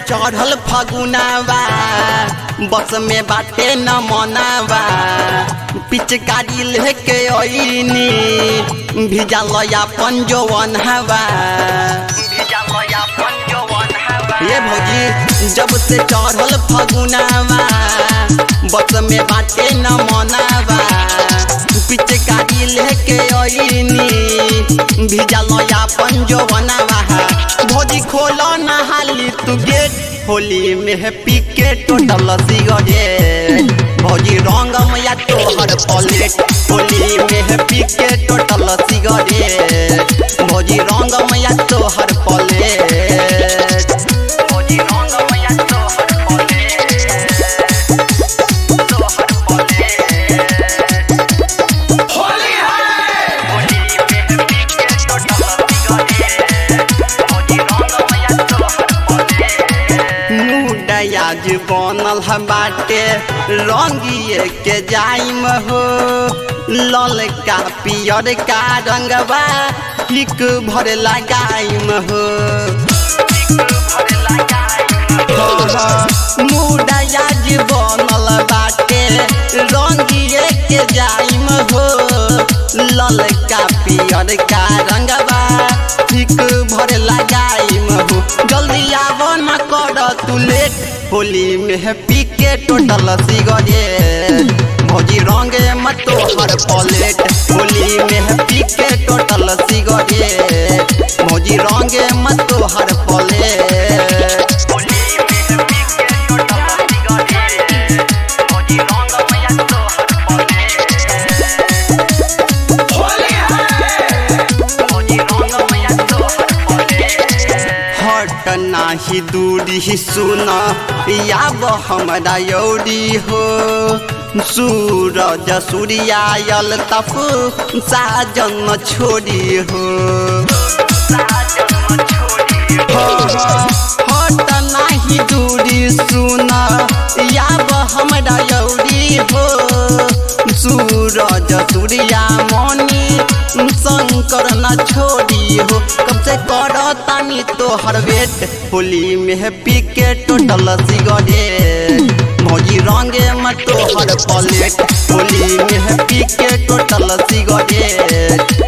चढ़ल फगुनावा बस में बाटे न मनावा पिचकारी लेके अइनी भिजल अपन जवन हवा ये भौजी जब से चढ़ल फगुनावा बस में बाटे न मनावा पिचकारी लेके अइनी भिजल अपन जवनवा भौजी खोलो ना हाली तू गेट होली में पी के टोटल सिगरेट भौजी रंग मैया तोहर पलेट होली में पी के टोटल सिगरेट भौजी रंग मैया तोहर पलेट भौजी रंग मैया तोहर पलेट तोहर पलेट होली है होली में पी के टोटल सिगरेट भौजी रंग मैया तोहर पलेट मुडयाज बनल ह बाटे रंगिए के जाइम हो ललका पियर का रंगवा हिक भर लगाइम हो मुडयाज बनल बाटे रंगिए के जाइम हो ललका पियर का रंगवा हिक भर लगाइम हो जल्दी आव न कर तू लेट होली में पी के टोटल सिगरेट भौजी रंगे मत तोहर पलेट होली में पी के टोटल सिगरेट भौजी रंगे मत तोहर पलेट होली में पी के टोटल सिगरेट भौजी रंग मैया तोहर पलेट होली है हट नाही दूरी सुन याब हमरा यौरी हो सूरज सूर्यायल तप साजन छोड़ी हो हट नाही दूरी सुन याब हमरा यौरी हो सूरज सूर्या मनी शंकर न छोड़ी हो कब से कर तानी तोहर वेट होली में पी के टोटल सिगरेट भौजी रंगे में तोहर पलेट होली में पी के टोटल सिगरेट